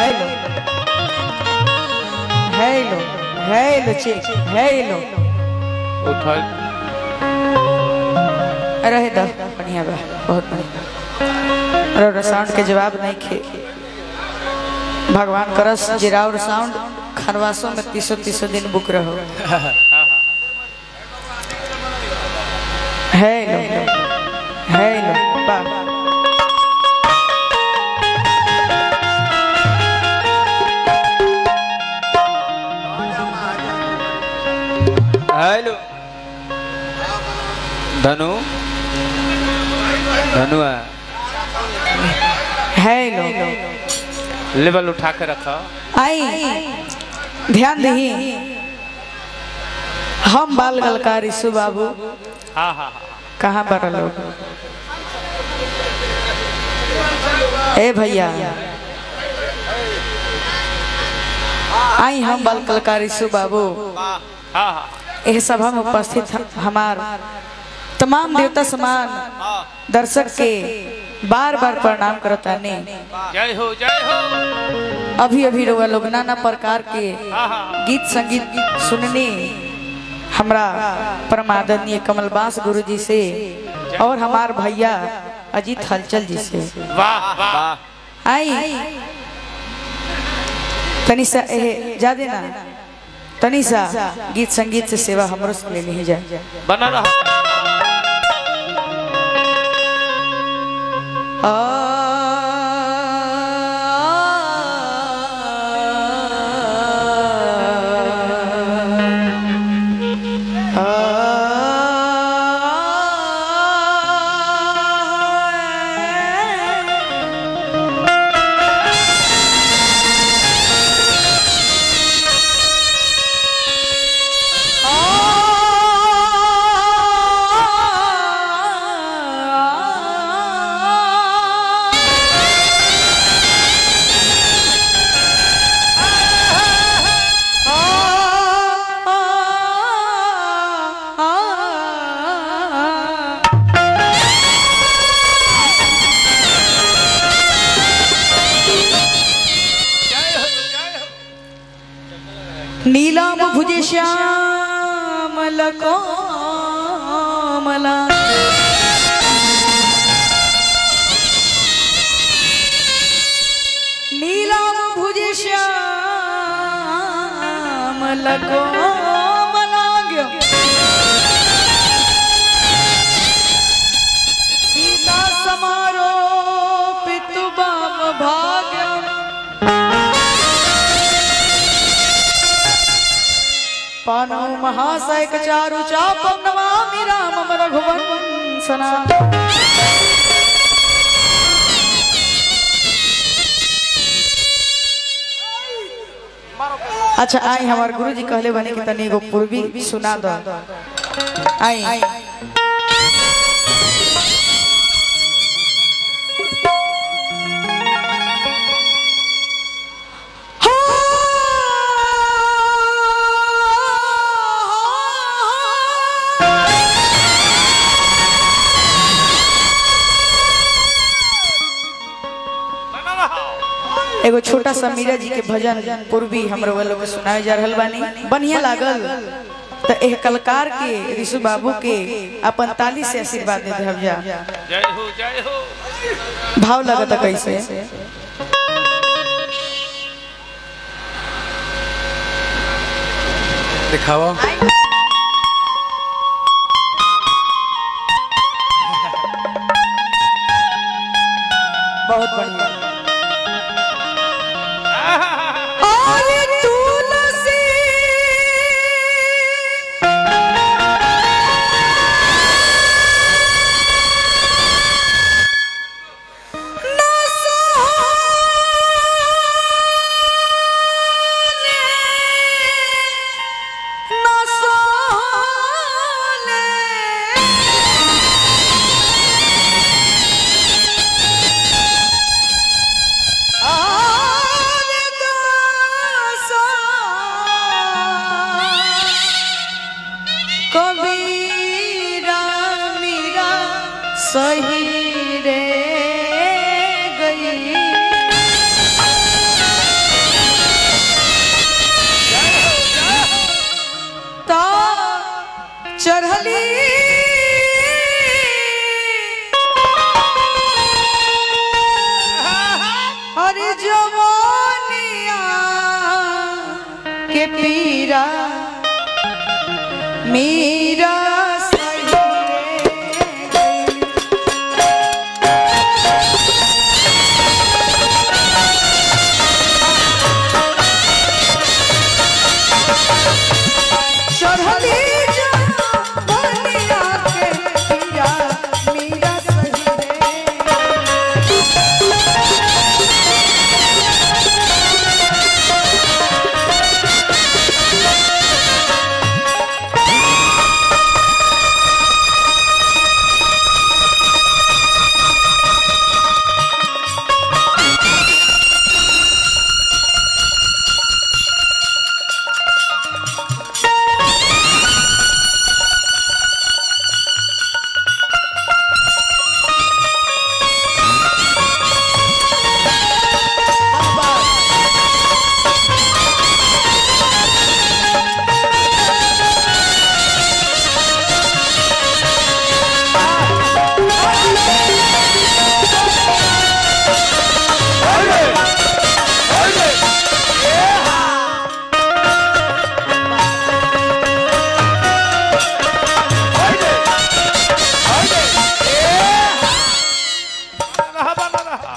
Hello hello hello check hello उठल रहे दा बढ़िया बा बहुत बढ़िया और साउंड के जवाब नहीं खे भगवान करस जिराउर साउंड खरवासों में तीसो तीसो दिन बुक रहो हेलो हेलो बा हेलो धनु धनु है हेलो लेवल उठा के रखा आई ध्यान दही हम बाल गलकार ईसु बाबू हाँ हाँ हाँ कहाँ पर लोग ए भैया आई हम बाल कलाकार ईसु बाबू हाँ हाँ एह सभा में उपस्थित हम- हमार तमाम देवता समान दर्शक के बार बार प्रणाम करतानी जय हो जय हो अभी अभी रउआ लोग नाना प्रकार के हाँ हाँ गीत संगीत सुनने हमरा परमादरणीय कमलबास गुरु जी से और हमार भैया अजीत हलचल जी से वाह वाह आई तनी सा एहे जादे ना तनी सा गीत संगीत से सेवा हमरो से ले ली जाए बना रहा नीलाम भुज श्यामल कोमला नीलाम भुज श्यामल कोमलांग्य सीता समारोपित बाम भाग्यम पानो महासैक चारु चापम नमामि रामम रघुवंशना अच्छा आई हमार गुरु जी कहले बने कि तनी एगो पूर्वी सुना दो आई बना रहा एगो छोटा सा मीरा जी के भजन पूर्वी हमरो वालों के सुनाए जा रहल बानी बढ़िया लागल तो एह कलकार के ऋषु बाबू के अपन ताली से आशीर्वाद दे देहब जा जय हो जय हो भाव लगता कैसे दिखाओ बहुत बढ़िया आले तुलसी न सोले, न सोले। पीरा मीरा सही गई। चढ़ली जवानिया के पीरा मीरा सही रे। रहा बना रहा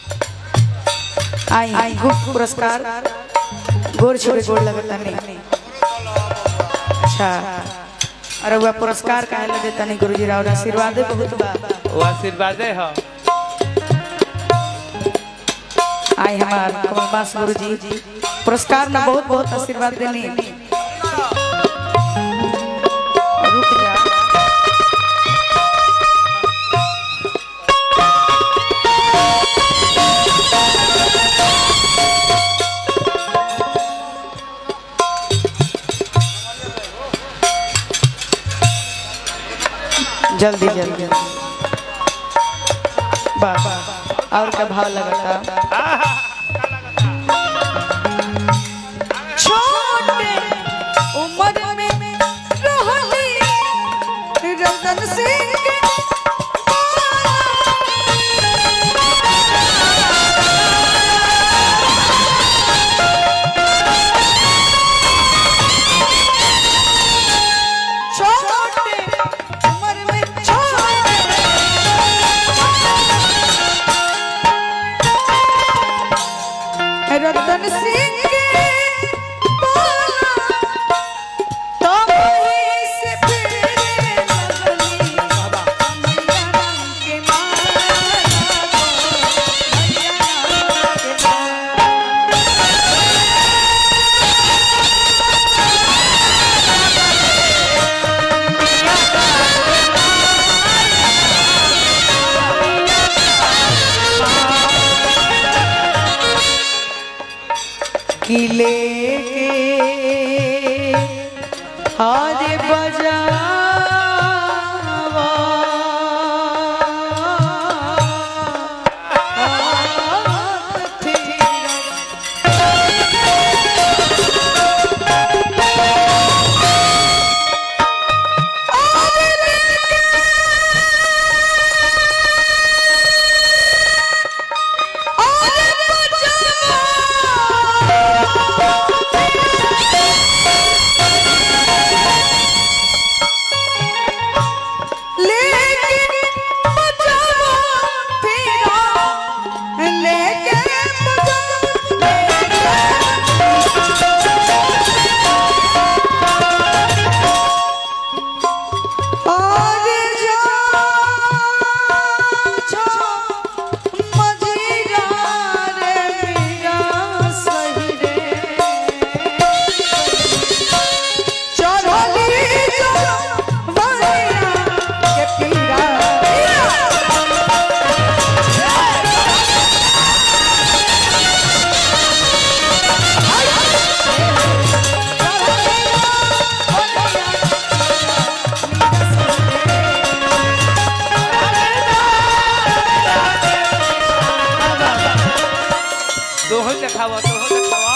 आई आई गुप्त पुरस्कार गोर छोड़े गोर लगता नहीं अच्छा अरे वह पुरस्कार काहे लगे तनी गुरुजी राव आशीर्वाद बहुत बा वो आशीर्वाद है आई हमार कमलबास गुरुजी पुरस्कार में बहुत बहुत आशीर्वाद देनी रुक जा जल्दी जल्दी वाह और क्या भाव लगता छोटे उम्र में रहली रतन सिंह के छोटे उम्र में छोटे रतन सिंह के बोला तो वहीं से फिरे लगली मैया राम के माला गो, मैया राम के किले के आज बजावा हाथ फिर दोहन देखावा दोहन देखावा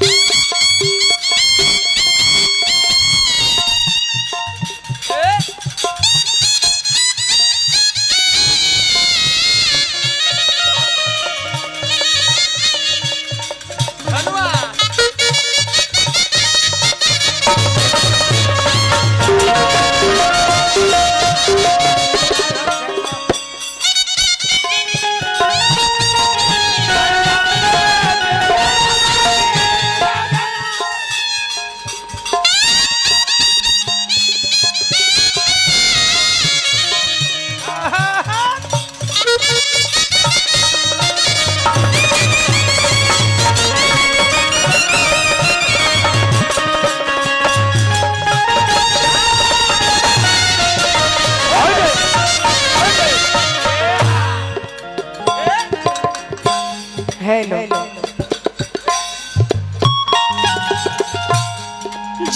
ए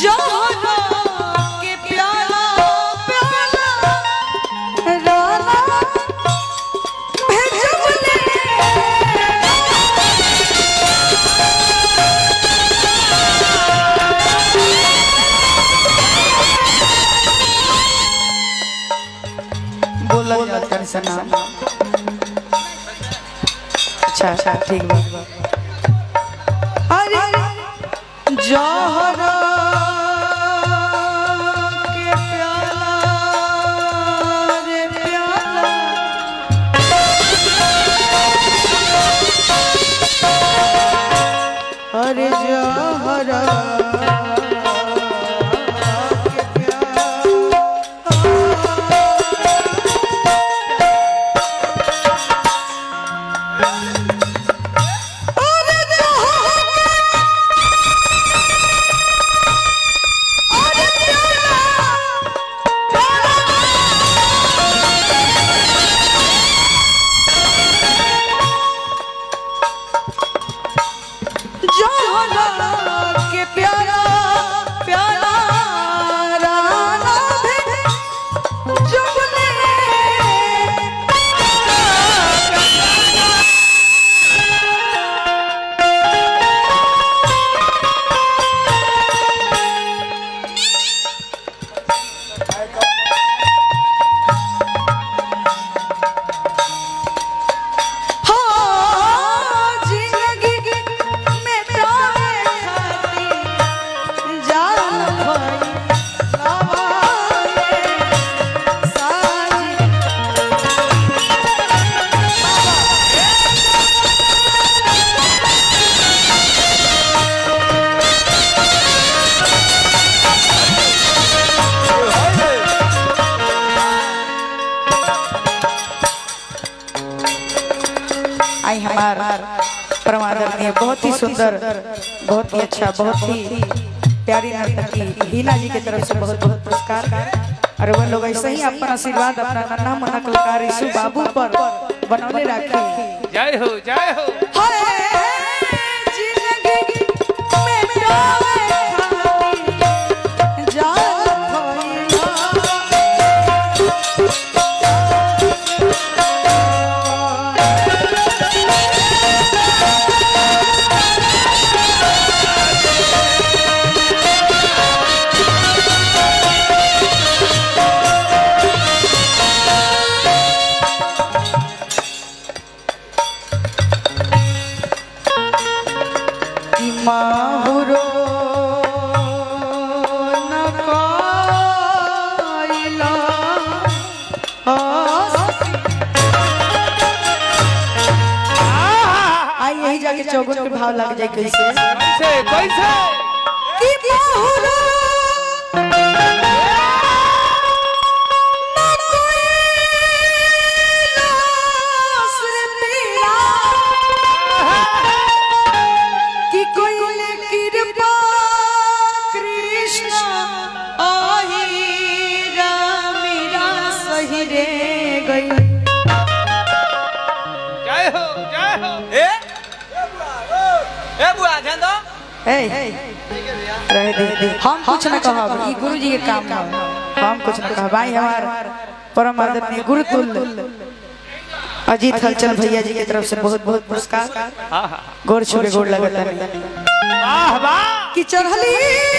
जहरा के प्याला प्याला राना भेजबले बोला जाता है सना अच्छा अच्छा ठीक बा अरे जहरा के प्याला रे प्याला अरे जहरा के प्याला अरे जहरा अरे जहरा के प्यारा प्यारा राना भी जुगने हाँ जिंदगी में प्यारे खाती जान भरी लवाए साजी आई हमार परमादरणीय बहुत ही सुंदर बहुत ही अच्छा बहुत ही प्यारी नर्तकी हीना जी की तरफ से बहुत बहुत पुरस्कार और वह लोग ऐसे ही अपना आशीर्वाद अपना नन्हा मुन्ना कलाकार यीशु बाबू पर बनौले रखे जय हो जय हो माहुरो न कोइला आई यही जाके चौगुन के भाव लग जाए कैसे कैसे कैसे कि माहुरो न कोइला सुर मेरा कि कोइले कृपा कृष्ण आही रामीरा सही रे गई जय हो जय हो ए ए बुआ ध्यान दो ए रह दे दे हम कुछ न कहब ई गुरु जी के काम है हम कुछ न कहब भाई हमार परम आदरणीय गुरु तुल्य अजीत हलचल भैया जी की तरफ से बहुत बहुत पुरस्कार हाँ हाँ गोर छुके गोर लगता है वाह वाह कि चढ़ली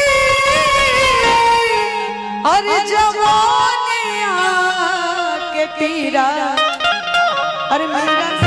अरे जवानिया के पीरा अरे मेरा